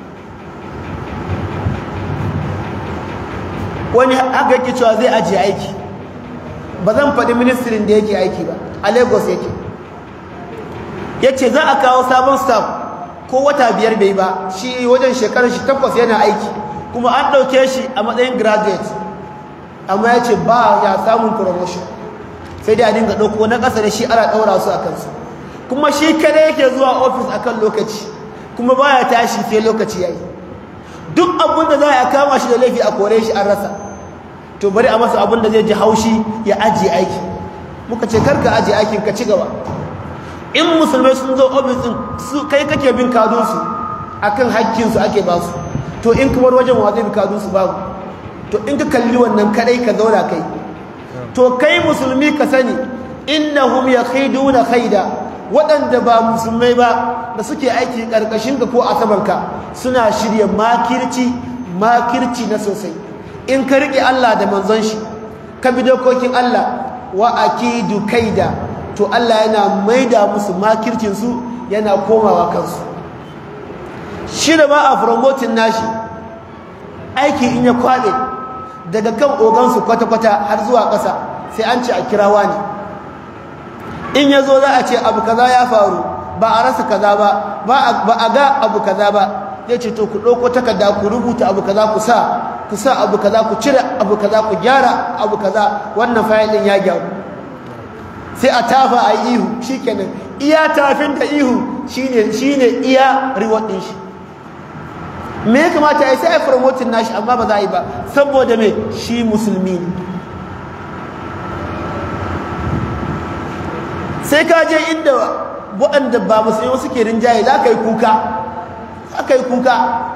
wani haka yake cewa zai ajiye aiki ba zan faɗi ministirin da yake aiki ba a lagos yake ya ce za a kawo sabon staff ko wata biyar bai ba shi wajen shekarar shi takwas yana aiki kuma an ɗauke shi a matsayin graduate amma ya ce ba ya samun promotion sai dai a dinga ɗauko na ƙasa da shi ana ɗaura su a kansu kuma shi kada yake zuwa ofis akan lokaci kuma baya tashi sai lokaci ya yi duk abin da za a kama shi da laifi a kore shi an rasa to bari a masa abin da zai ji haushi ya ajiye aiki muka ce karka ajiye aikin ka ci gaba in musulmai sun zo ofis din su kai kake bin kadunsu akan hakkinsu ake ba su to in kamar wajen wa zai bi kadunsu babu to in ka kalli wannan kadai ka zauna kai to kai musulmi ka sani innahum yakhiduna khaida waɗanda ba musulmai ba da suke aiki ƙarƙashin ka ko a samanka suna shirya makirci makirci na sosai in ka riƙe Allah da manzon shi ka bi dokokin Allah wa akidu kaida to Allah yana maida musu makircin su yana komawa kansu shi da ba a promoting nashi aiki in ya kwaɗe daga kan ogansu kwata-kwata har zuwa ƙasa sai an ce a kirawa ne in ya zo za a ce abu kaza ya faru ba a rasa kaza ba ba a ga abu kaza ba zai ce to ku ɗauko takarda ku rubuta abu kaza ku sa ku sa abu kaza ku cire abu kaza ku gyara abu kaza wannan fayil ɗin ya gyaru sai a tafa a yi ihu shikenan iya tafin da ihu shine shine iya reward ɗin shi me ya kamata ya sai a promoting nashi amma ba za a yi ba saboda me shi musulmi ne sai ka je inda waɗanda ba musulmi suke rinjaye za ka yi kuka za ka yi kuka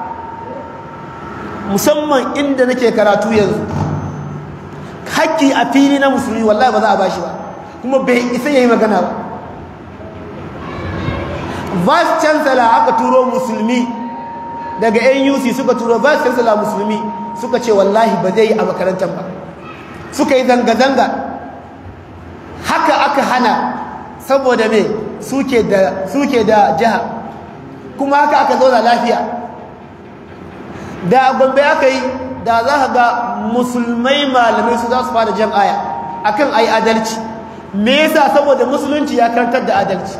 musamman inda nake karatu yanzu haƙƙi a fili na musulmi wallahi ba za a bashi ba kuma bai isa ya yi magana ba vice chancellor aka turo musulmi daga nuc suka turo vice chancellor musulmi suka ce wallahi ba zai yi a makarantar ba suka yi zanga-zanga haka aka hana saboda me suke da suke da jiha kuma haka aka zauna lafiya da gombe aka yi da za ka ga musulmai malamai su za su fara jan aya akan ayi adalci me yasa saboda musulunci ya karantar da adalci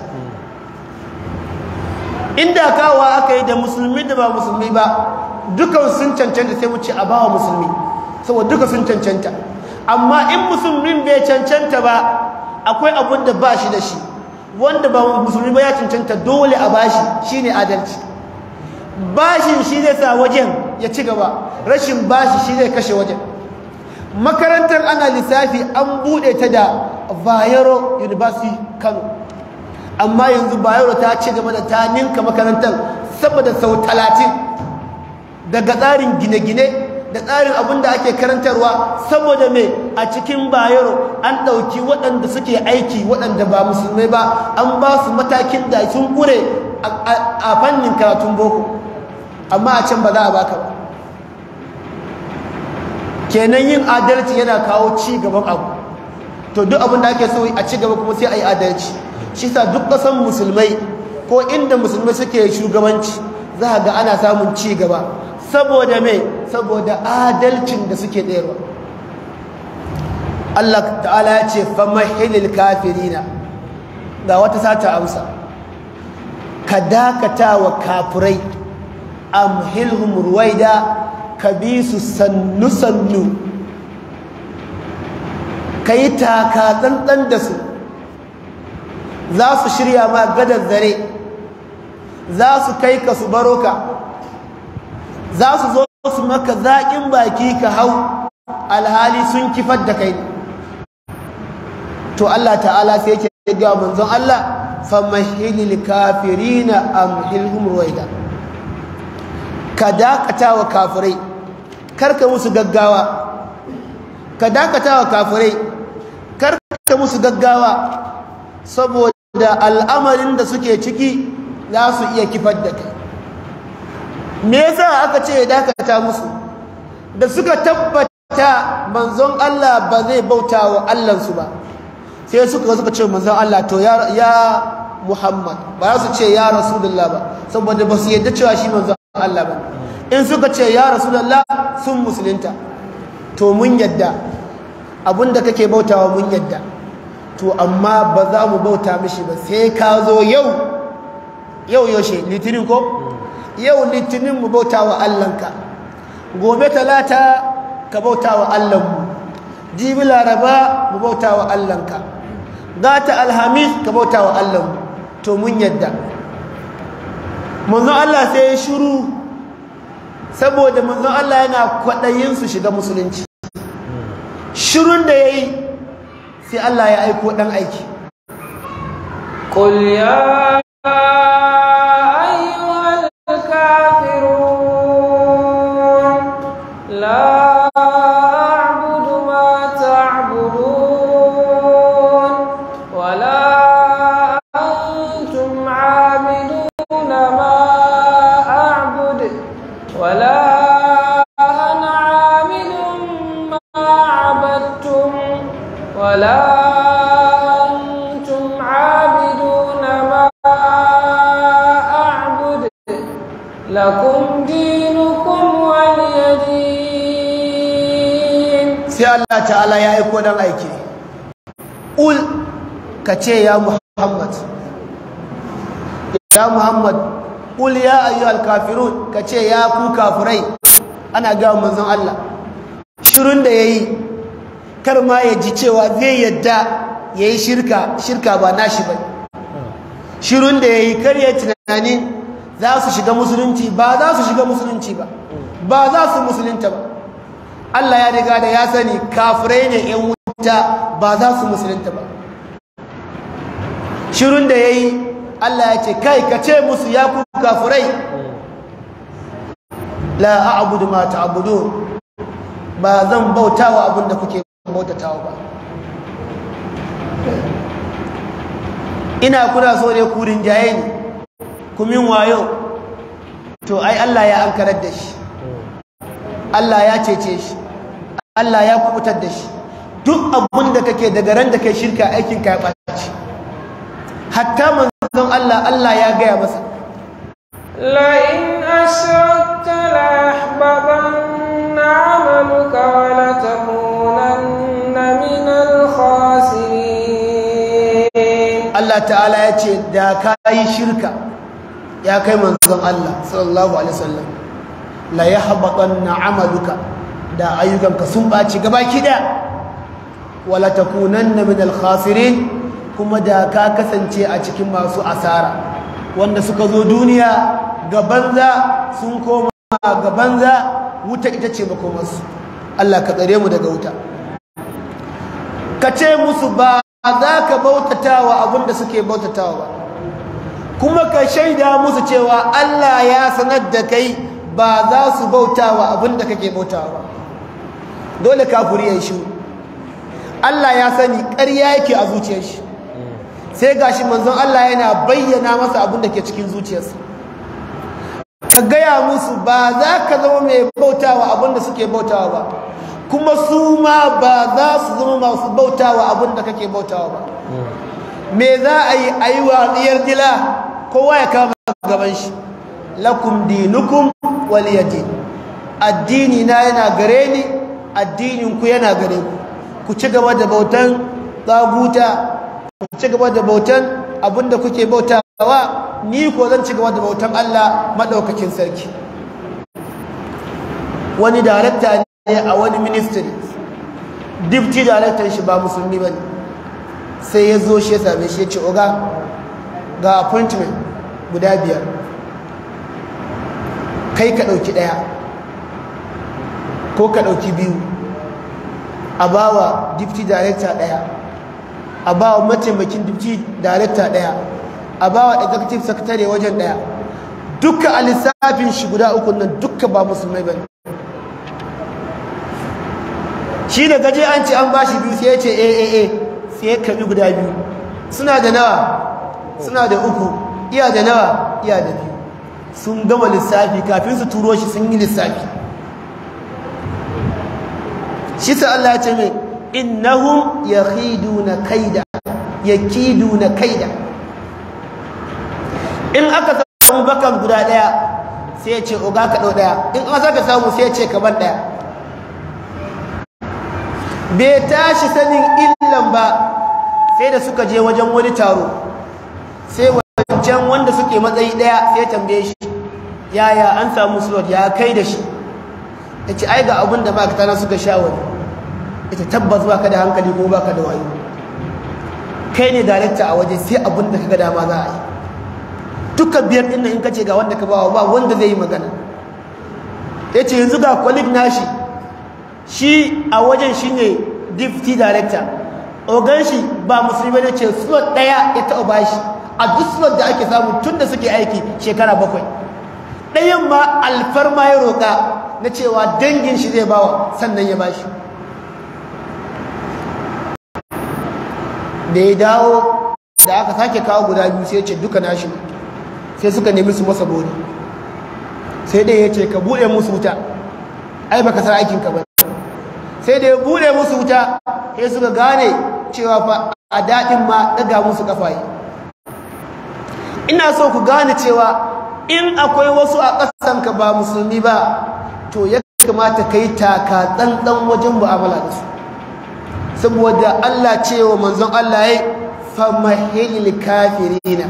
inda kawa aka yi da musulmi da ba musulmi ba dukan sun cancanta sai mu ce a bawa musulmi saboda duka sun cancanta amma in musulmin bai cancanta ba akwai abun da ba shi da shi wanda ba musulmi ba ya cancanta dole a bashi shine adalci bashin shi zai sa wajen ya ci gaba rashin bashi shi zai kashe wajen makarantar ana lissafi an bude ta da bayero university kano amma yanzu bayero ta ci gaba da ta ninka makarantar saboda sau talatin daga tsarin gine-gine da tsarin abin da ake karantarwa saboda mai a cikin bayero an ɗauki waɗanda suke aiki waɗanda ba musulmai ba an ba su matakin da sun ƙure a fannin karatun boko amma a can ba za a baka ba kenan yin adalci yana kawo ci gaban abu to duk abin da ake so a ci gaba kuma sai a yi adalci shi sa duk ƙasan musulmai ko inda musulmai suke shugabanci za a ga ana samun ci gaba saboda mai saboda adalcin da suke tsayarwa Allah ta'ala ya ce famahilil kafirina ga wata sata amsa ka dakata wa kafirai amhilhum ruwaida ka bi su sannu sannu ka yi taka tsantsan da su za su shirya ma gadar zare za su kai ka su baro ka za su zo su maka zaƙin baki ka hau alhali sun kifar da kai to Allah ta'ala sai yake ga manzon Allah famahilil kafirina amhilhum ruwaida ka dakata wa kafirai karka musu gaggawa ka dakata wa kafirai karka musu gaggawa saboda al'amarin da suke ciki za su iya kifar da kai me yasa aka ce ya dakata musu da suka tabbata manzon Allah ba zai bauta wa Allahnsu ba sai suka suka ce manzon Allah to ya ya Muhammad ba za su ce ya Rasulullah ba saboda ba su yadda cewa shi manzon Allah ba in suka ce ya Rasulullah sun musulunta to mun yadda abinda kake bautawa mun yadda to amma ba za mu bauta mishi ba sai ka zo yau yau yaushe litinin ko yau litinin mu bauta wa Allahnka gobe talata ka bauta wa Allahnmu jibi laraba mu bauta wa Allahnka gata alhamis ka bauta wa Allahnmu to mun yadda manzon Allah sai ya shiru saboda manzon Allah yana kwaɗayin su shiga musulunci shirun da ya yi sai Allah ya aiko ɗan aiki قل يا أيها الكافرون لا أعبد ما تعبدون ولا أنتم عابدون ما أعبد ولا أنا عابد ما عبدتم ولا أنتم عابدون ما أعبد لكم دينكم ولي دين sai Allah ta'ala ya aiko dan aiki ul ka ce ya Muhammad ya Muhammad ul ya ayyuhal kafirun ka ce ya ku kafirai ana ga manzon Allah shirun da yayi kar ma ya ji cewa zai yadda yayi shirka shirka ba nashi ba shirun da yayi kar ya tunani za su shiga musulunci ba za su shiga musulunci ba ba za su musulunta ba Allah ya riga da ya sani kafirai ne ‘yan wuta ba za su musulunta ba shirun da ya yi Allah ya ce kai ka ce musu ya ku kafirai la a'budu ma ta'budun ba zan bautawa abin da kuke bautatawa ba ina kuna so ne kurin jaye ne kumin wayo to ai Allah ya ankarar da shi Allah ya cece shi Allah ya kubutar da shi duk abin da kake daga ran da kai shirka aikin ka ya ɓaci hatta manzon Allah Allah ya gaya masa لئن أشركت ليحبطن عملك ولتكونن من الخاسرين Allah ta'ala ya ce da ka yi shirka ya kai manzon Allah sallallahu alaihi wasallam la yahbatanna amaluka da ayyukanka sun ɓaci gaba kida wala takunanna min al-khasirin kuma da ka kasance a cikin masu asara wanda suka zo duniya ga banza sun koma ga banza wuta ita ce makomarsu Allah ka tsare mu daga wuta ka ce musu ba za ka bautatawa abinda suke bautatawa ba kuma ka shaida musu cewa Allah ya sanar da kai ba za su bautawa abinda kake bautawa ba dole kafiri ya shi Allah ya sani ƙarya yake a zuciyar shi sai gashi manzon Allah yana bayyana masa abin da ke cikin zuciyarsa ka gaya musu ba za ka zama mai bautawa abin da suke bautawa ba kuma su ma ba za su zama masu bautawa abin da kake bautawa ba me za a yi a yi watsiyar dila kowa ya kama gaban shi lakum dinukum waliyadin addini na yana gare ni addinin ku yana gare ku ku ci gaba da bautan tsaguta ku ci gaba da bautan abinda kuke bautawa ni ko zan ci gaba da bautan Allah madaukakin sarki wani darakta ne a wani ministry deputy director shi ba musulmi bane sai ya zo shi ya same shi ya ce oga ga appointment guda biyar kai ka ɗauki ɗaya ko ka ɗauki biyu a bawa deputy director ɗaya a bawa mataimakin deputy director ɗaya a bawa executive secretary wajen ɗaya duka a lissafin shi guda uku nan duka ba musulmai ba shi da gaje an ce an ba shi biyu sai ya ce aaa sai ya kabi guda biyu suna da nawa suna da uku iya da nawa iya da biyu sun gama lissafi kafin su turo shi sun yi lissafi shi sa Allah ya ce mai innahum yakhiduna kaida yakiduna kaida in aka samu bakan guda daya sai ya ce oga ka dau daya in aka saka samu sai ya ce ka ban daya bai tashi sanin illan ba sai da suka je wajen wani taro sai wancan wanda suke matsayi daya sai tambaye shi yaya an samu slot ya kai da shi ya ce ai ga abin da ma'aikata suka sha wani ita tabbas baka da hankali ko baka da wayo kai ne darekta a waje sai abin da kaga dama za a yi duka biyar ɗin in kace ga wanda ka bawa ba wanda zai yi magana ya ce yanzu ga colleague nashi shi a wajen shi ne deputy director ogan shi ba musulmi ne ce slot ɗaya ya taɓa bashi a duk slot da ake samu tun da suke aiki shekara bakwai ɗayan ma alfarma ya roƙa na cewa dangin shi zai bawa sannan ya bashi da ya dawo da aka sake kawo guda biyu sai ya ce duka nashi sai suka nemi su masa bori sai dai ya ce ka buɗe musu wuta ai baka san aikinka ba sai da ya buɗe musu wuta sai suka gane cewa fa a daɗin ma ɗaga musu ƙafaye ina so ku gane cewa in akwai wasu a ƙasanka ba musulmi ba to ya kamata ka yi taka ɗanɗan wajen mu'amala da su saboda Allah cewa manzon Allah ya famahil kafirina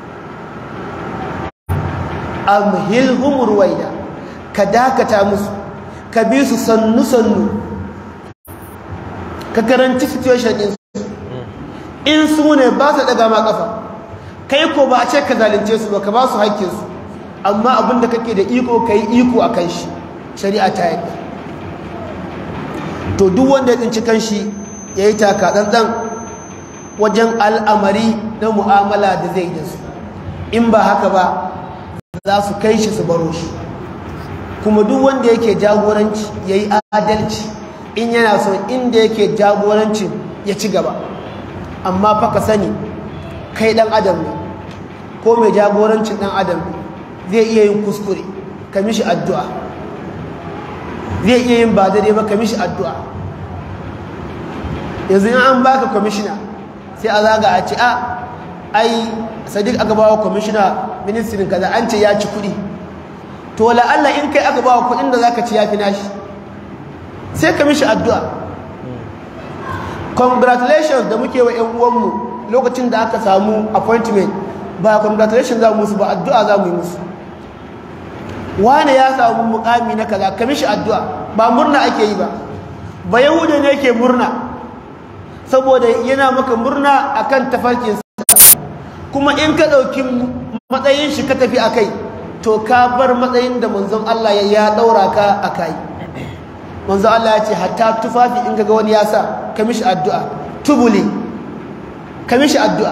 amhilhum ruwaida ka dakata musu ka bi su sannu sannu ka karanci situation din su in su ne ba su daga ma kafa kai ko ba a ce ka zalunce su ba ka ba su haƙƙin su amma abinda kake da iko kai iko akan shi shari'a ta yadda to duk wanda ya tsinci kanshi ya yi takatsantsan wajen al'amari na mu'amala da zai da su in ba haka ba za su kai shi su baro shi kuma duk wanda yake jagoranci ya yi adalci in yana so inda yake jagorancin ya ci gaba amma fa ka sani kai dan adam ne ko mai jagorancin dan adam ne zai iya yin kuskure ka mishi addu'a zai iya yin ba daidai ba ka mishi addu'a yanzu in an baka kwamishina sai a zaga a ce a ai sadiq aka bawa kwamishina ministirin kaza an ce ya ci kuɗi to la'alla in kai aka bawa kuɗin da zaka ci ya fi nashi sai ka mishi addu'a congratulations da muke wa 'yan uwanmu lokacin da aka samu appointment ba congratulations za mu musu ba addu'a za mu yi musu wane ya samu mukami na kaza ka mishi addu'a ba murna ake yi ba ba yahuda ne ke murna saboda yana maka murna akan tafarkinsa kuma in ka ɗauki matsayin shi ka tafi a kai to ka bar matsayin da manzon Allah ya ɗaura ka a kai manzon Allah ya ce hatta tufafi in ga wani ya sa ka mishi addu'a tubuli ka mishi addu'a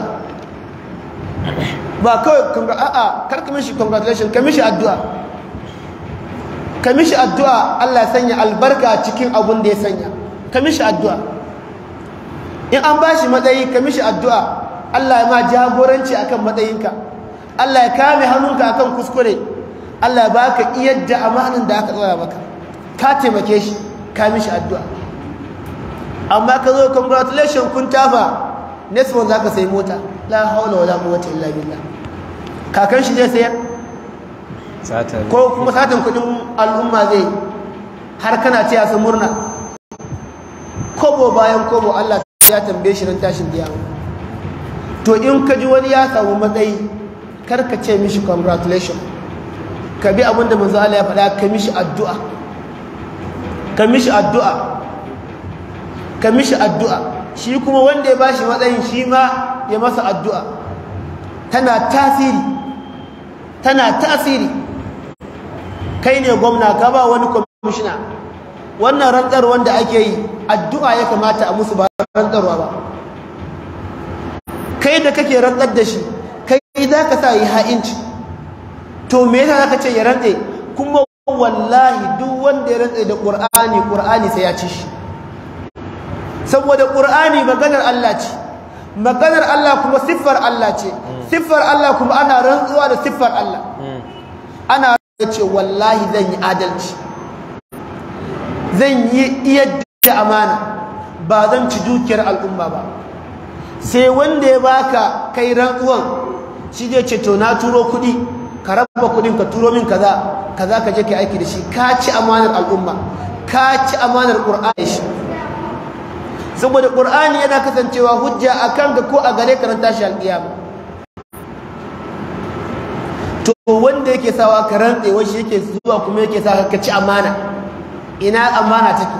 ba kawai a'a kar ka mishi congratulations ka mishi addu'a ka mishi addu'a Allah ya sanya albarka cikin abun da ya sanya ka mishi addu'a in an ba shi matsayi ka mishi addu'a Allah ya ma jagoranci akan matsayinka Allah ya kame hannunka akan kuskure Allah ya baka iyadda amanin da aka tsara maka ka taimake shi ka mishi addu'a amma ka zo congratulations kun tafa next one za ka sai mota la haula wala quwwata illa billah kakan shi zai sayar ko kuma satin kudin al'umma zai har kana ce su murna kobo bayan kobo Allah ya tambaye shi ran tashin kiyama to in ka ji wani ya samu matsayi kar ka ce mishi congratulation ka bi abin da manzo Allah ya faɗa ka mishi addu'a ka mishi addu'a ka mishi addu'a shi kuma wanda ya bashi matsayin shi ma ya masa addu'a tana tasiri tana tasiri kai ne gwamna ka ba wani kwamishina wannan rantsar wanda ake yi addu'a ya kamata a musu ba rantsarwa ba kai da kake rantsar da shi kai za ka sa yi ha'inci to me yasa za ka ce ya rantse kuma wallahi duk wanda ya rantse da ƙur'ani ƙur'ani sai ya ci shi saboda ƙur'ani maganar Allah ce maganar Allah kuma siffar Allah ce siffar Allah kuma ana rantsuwa da siffar Allah ana ce wallahi zan yi adalci zan yi iya amana ba zan ci dukiyar al'umma ba sai wanda ya baka kai rantsuwan shi zai ce to na turo kuɗi ka raba kuɗin ka turo min kaza kaza ka je ka aiki da shi ka ci amanar al'umma ka ci amanar ƙur'ani shi saboda ƙur'ani yana kasancewa hujja a kan ka ko a gare ka ran tashi alƙiyama to wanda yake sawa ka rantse wai shi yake zuwa kuma yake sa ka ci amana ina amana take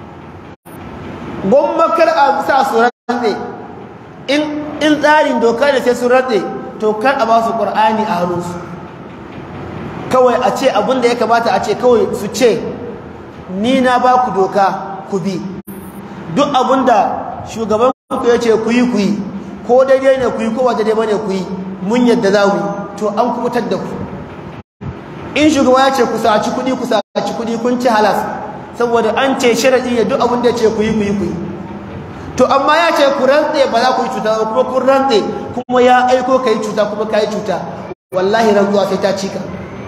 gwamma kar a sa su rantse in in tsarin doka da sai su rantse to kar a ba su ƙur'ani a hannunsu kawai a ce abin da ya kamata a ce kawai su ce ni na ba ku doka ku bi duk abinda shugaban ku ya ce ku yi ku yi ko daidai ne ku yi ko ba daidai bane ku yi mun yadda za mu to an kubutar da ku in shugaba ya ce ku saci kuɗi ku saci kuɗi kun ci halas saboda an ce sharadi ne duk abinda ya ce ku yi ku yi ku yi to amma ya ce ku rantse ba za ku yi cuta ba kuma kun rantse kuma ya aiko ka yi cuta kuma ka yi cuta wallahi rantsuwa sai ta cika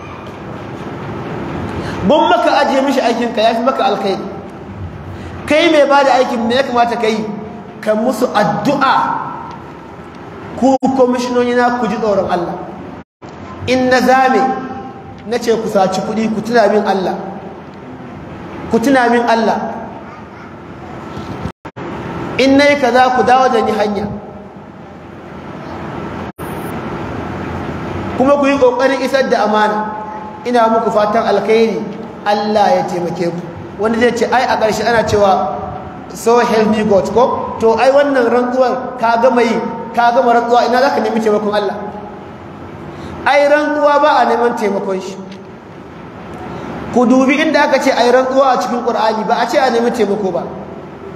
mun maka ajiye mishi aikinka ya fi maka alkhairi kai mai ba da aikin me ya kamata ka yi ka musu addu'a ku kwamishinoni na ku ji tsoron Allah in na zame na ce ku saci kuɗi ku tuna min Allah ku tuna min Allah in na yi ka za ku dawo da ni hanya kuma ku yi ƙoƙarin isar da amana ina muku fatan alkhairi Allah ya taimake ku wanda zai ce ai a ƙarshe ana cewa so help me God ko to ai wannan rantsuwar ka gama yi ka gama rantsuwa ina za ka nemi taimakon Allah ai rantsuwa ba a neman taimakon shi ku dubi inda aka ce ai rantsuwa a cikin Qur'ani ba a ce a nemi taimako ba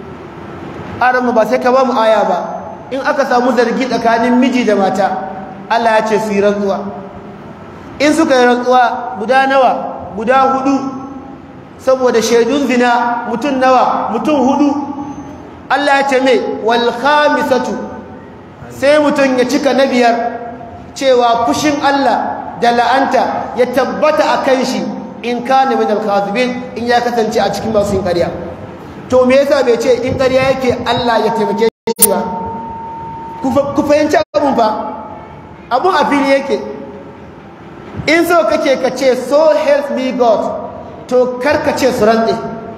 aran ba sai ka ba mu aya ba in aka samu zargi tsakanin miji da mata Allah ya ce su yi rantsuwa in suka yi rantsuwa guda nawa guda hudu saboda shaidun zina mutum nawa mutum hudu Allah ya ce mai wal khamisatu sai mutum ya cika na biyar cewa fushin Allah da la'anta ya tabbata a kan shi in kana min al-khazibin in ya kasance a cikin masu yin ƙarya to me yasa bai ce in ƙarya yake Allah ya taimake shi ba ku fahimci abun fa abun a fili yake in so kake ka ce so help me God to karka ce su rantse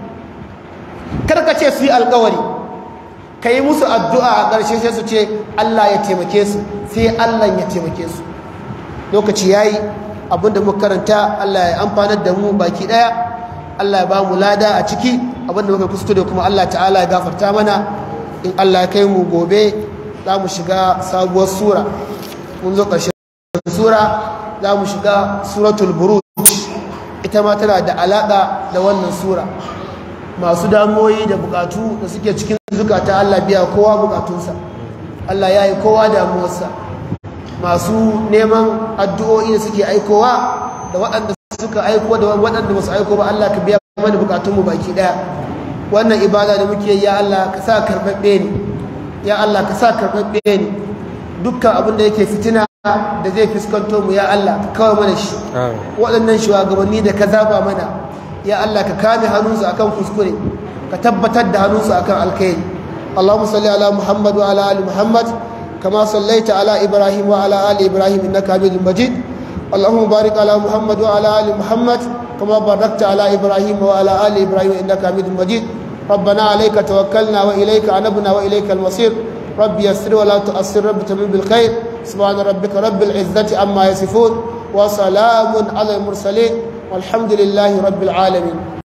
karka ce su yi alkawari ka yi musu addu'a a ƙarshe sai su ce Allah ya taimake su sai Allah ya taimake su lokaci ya yi abinda muka karanta Allah ya amfanar da mu baki ɗaya Allah ya ba mu lada a ciki abinda muka kuskure kuma Allah ta'ala ya gafarta mana in Allah ya kai mu gobe za mu shiga sabuwar sura mun zo ƙarshen sura za mu shiga suratul buruj ita ma tana da alaƙa da wannan sura masu damoyi da bukatu da suke cikin zukata Allah biya kowa bukatunsa Allah ya yi kowa damuwarsa masu neman addu'o'i da suke aikowa da waɗanda suka aiko da waɗanda masu aiko ba Allah ka biya mana bukatunmu baki ɗaya wannan ibada da muke ya Allah ka sa karɓaɓɓe ne ya Allah ka sa karɓaɓɓe ne dukkan abin da yake fitina da zai fuskanto mu ya Allah ka kawai mana shi waɗannan shugabanni da ka zaba mana ya Allah ka kame hannunsu akan kuskure ka tabbatar da hannunsu akan alkhairi Allahumma salli ala Muhammad wa ala ali Muhammad kama sallaita ala Ibrahim wa ala ali Ibrahim innaka Hamidum Majid Allahumma barik ala Muhammad wa ala ali Muhammad kama barakta ala Ibrahim wa ala ali Ibrahim innaka Hamidum Majid ربنا عليك توكلنا وإليك أنبنا وإليك المصير رب يسر ولا تؤثر رب تمن بالخير سبحان ربك رب العزة عما يصفون وسلام على المرسلين والحمد لله رب العالمين